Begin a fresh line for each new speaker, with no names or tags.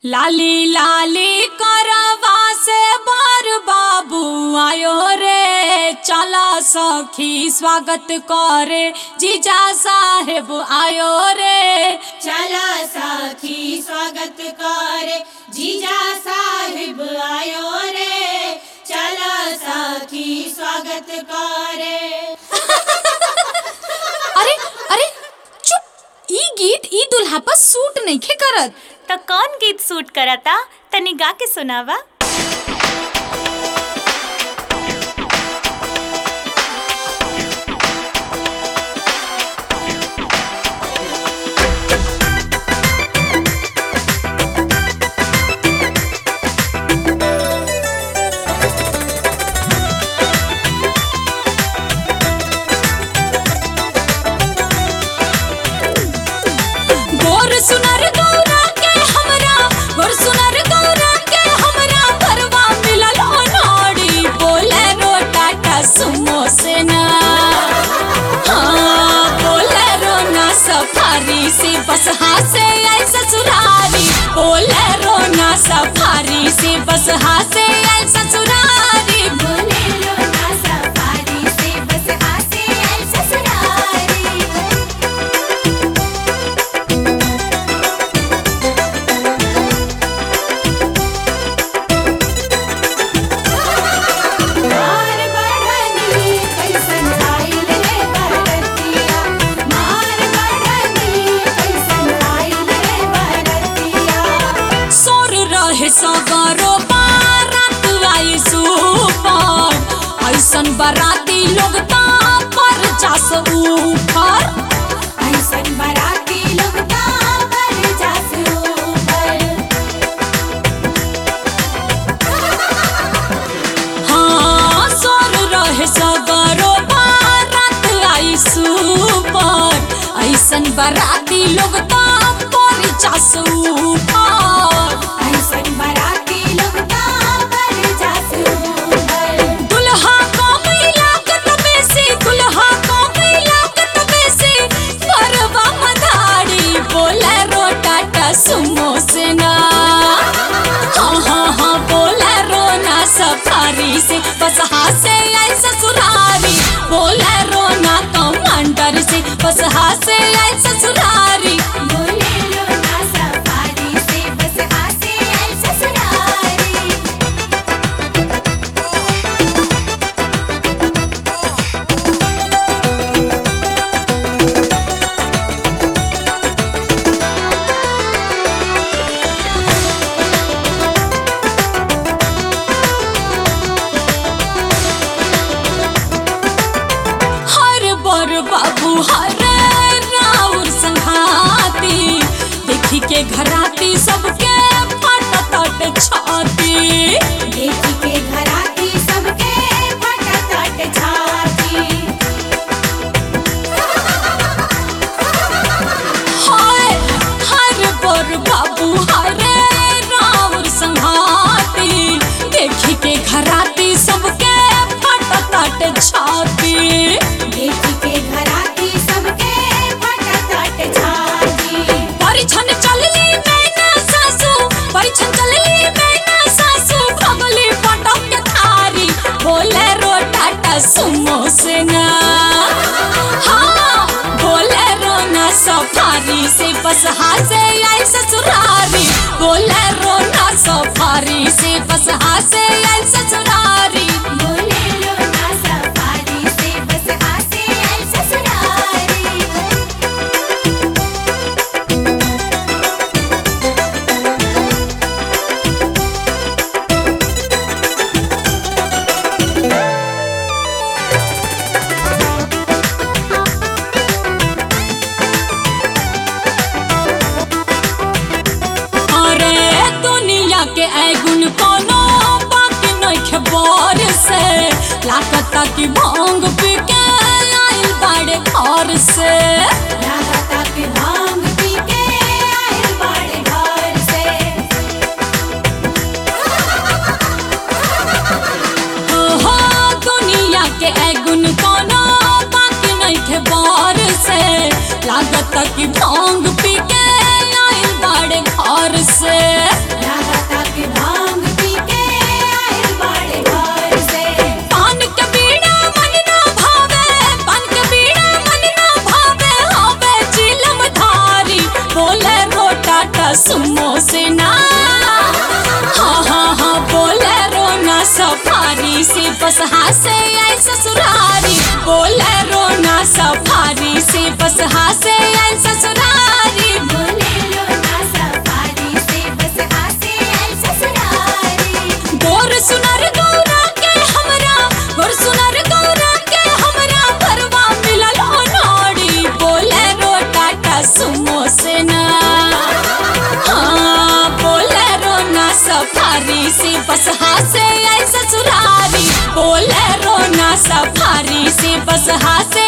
लाली लाली करवा से बर बाबू आयो रे चला सखी स्वागत करे जीजा साहेब आयो रे
चला साखी स्वागत करे जीजा साहिब आयो रे चला साखी स्वागत करे
अरे अरे चुप ई गीत ई दुल्हा पर सूट नइखे करत
तो कौन गीत सूट करता तनी गा के सुनावा
गोर सुनर गौरा के हमरा गोर सुनर गौरा के हमरा भरवा मिलल अनाड़ी बोलेरो टाटा सुमो से ना हाँ बोलेरो ना सफारी से बस हासे आई ससुरारी बोलेरो ना सफारी से बस हासे आई ससुरारी
बोले लो ना सफारी से बस हासे आई ससुरारी मार बढ़नी कैसन आइल रे बरतिया मार बढ़नी कैसन आइल रे बरतिया
सोर रहे सगरो बारात आई सुपर ऐसन बाराती लोग ता पर जास ऊपर
ऐसन बराती लोग तापर जासू पर
हाँ सोर रहे सगरो बारात आई सुपर ऐसन बाराती लोग ता पर जास ऊपर
ऐसन बराती लोग तापर जासू पर
दुल्हा को मिलाकत बेसी दुल्हा को मिलाकत बेसी परवा मधारी बोलेरो टाटा सुमो से ना हाँ हाँ हाँ बोलेरो ना सफारी से बस हासे आई ससुरारी बोलेरो ना कमांडर से बस हासे आई ससुरारी
बोले लो ना सफारी से बस हासे आई ससुरारी
हर बर बाबू हर राउर संघाती देखी के घराती सबके फट तट छाती
देखी के घराती सबके फटफट छाती
हाय हर बर बाबू हर राउर संघाती देखी के घराती सबके फट तट छाती
देखी के घराती सबके फटफट छाती
परिछन चलली मैना सासू परिछन चलली मैना सासू भगली पटक के थारी बोले रो टाटा सुमो से ना हाँ बोले रो ना सफारी से बस हासे आई ससुरारी बोले रो ना सफारी से बस हासे आई ससुरारी
बोले लो ना सफारी से बस हासे आई ससुरारी
अरे दुनिया के ऐगुन कोनो बाकी नइखे बर से लागता कि भांग पी के आइल बाड़े घर से
लागता कि भांग पी के आइल बाड़े घर से
ओहो दुनिया के ऐगुन कोनो बाकी नइखे बर से लागता कि भांग पी के आइल बाड़े बाड़े घर से
लागता के भांग पी के आइल बाड़े घर से
पान के बीड़ा मन ना भावे पान के बीड़ा मन ना भावे होवे चिलम धारी बोले रो टाटा सुमो से ना हाँ हाँ हाँ बोले रो ना सफारी से बस हासे आई ससुरारी बोले रो ना सफारी से बस हासे आई ससुरारी
बोले लो ना सफारी से बस हासे आइल ससुरारी
गोर सुनर गौरा के हमरा गोर सुनर गौरा के हमरा भरवा मिलल हो नाड़ी बोले रो टाटा सुमो से ना हाँ बोले रो ना सफारी से बस हासे आई ससुरारी बोले रो ना सफारी से बस हासे